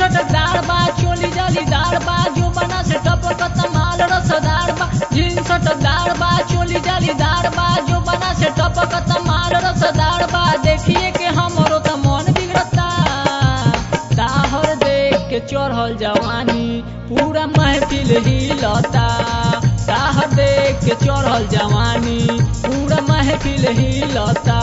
सटकदार बा चोली जालीदार बा जो बना से टपकत माल रसदार बा जीन सटकदार बा चोली जालीदार बा जो बना से टपकत माल रसदार बा देखिए के हमरो त मन बिगड़ता ताहर देख के चढ़ल जवानी पूरा महफिल हिलता ताहर देख के चढ़ल जवानी पूरा महफिल हिलता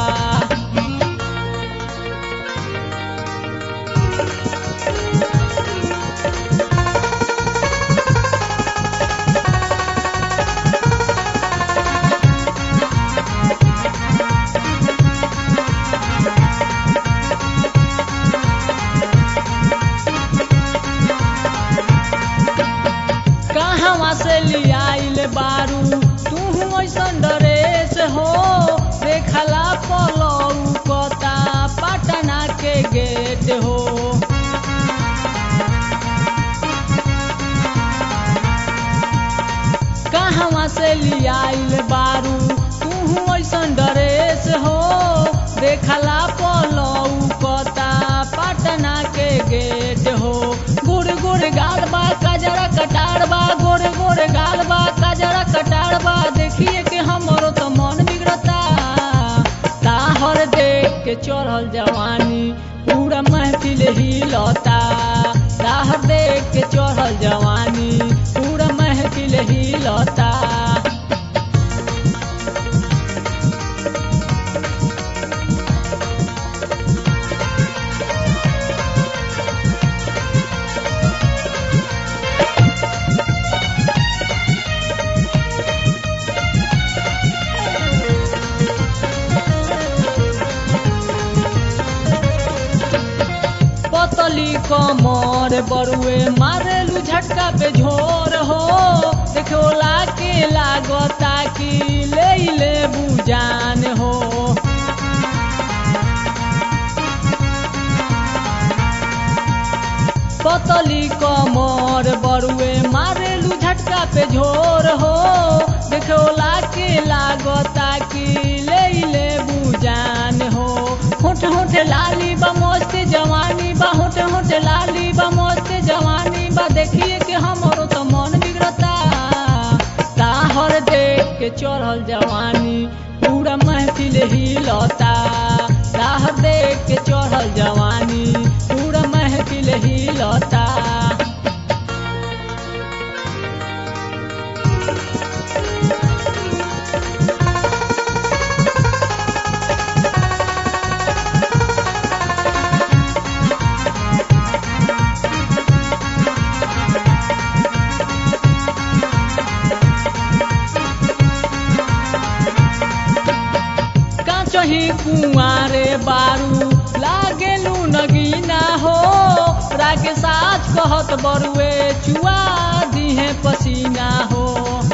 कहवा से लियाइल बारू तू ऐसन ड्रेस हो देखला पलऊ कता पटना के गेट हो कहवा से लियाइल बारू तू ऐसन ड्रेस हो देखला पलऊ कता पटना के गेट हो गुड़ गुड़ गाल बा कजरा कटार बा गोरे गोरे गाल बा कजरा कटार बा देखिए कि हमरो तो मन बिगड़ता ताहर देख के चढ़ल जवानी पूरा महफिल हिलता ताहर देख के चढ़ल जवानी पूरा महफिल हिलता पतली कमर बरुए मारेलू झटका पे झोर हो देखोला के लागता कि ले ले बुजान हो पतली कमर बरुए मारेलू झटका पे झोर हो देखोला के लागता कि ले ले बुजान हो होठ होठ लाली बा मस्त जवानी बा होठ होठ लाली बा मस्त जवानी बा देखिए कि हमरो तो मन बिगड़ता ताहर देख के चढ़ल जवानी पूरा महफिल हिलता ताहर देख के चढ़ल जवानी पूरा महफिल हिलता काचही कुआरे बारू लागेलू नगीना हो राके साच कहत बरुए चुआ दिहे पसीना हो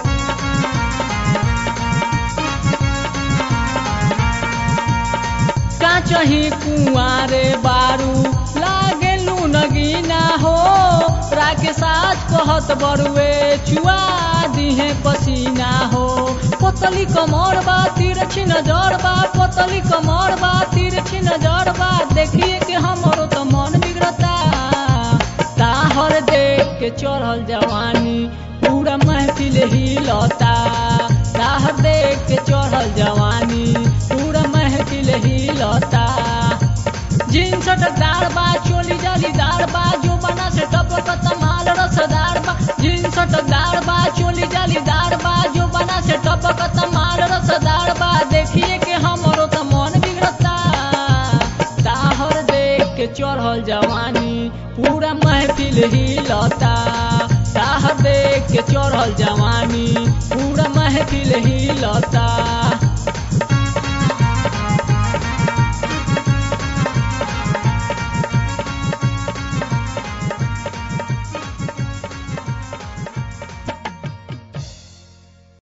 काचही कुआरे बारू लागेलू नगीना हो राके साच कहत बरुए चुआ दिहे पसीना हो पतली कमर बा तिरछी नजर बा पतली कमर बा तिरछी नजर बा देखिए कि हमरो तो मन बिगड़ता ताहर देख के चढ़ल जवानी पूरा महफिल हिलता ताहर देख के चढ़ल जवानी पूरा महफिल हिलता जीन सटकदार बा चोली जालीदार बा जो बना से टपकत माल रसदार बा जीन सटकदार बा चोली जालीदार बा जो बना से टपकत माल रसदार बा देखिए कि हमरो तो मन बिगड़ता ताहर देख के चढ़ल जवानी पूरा महफिल हिलता ताहर देख के चढ़ल जवानी पूरा महफिल हिलता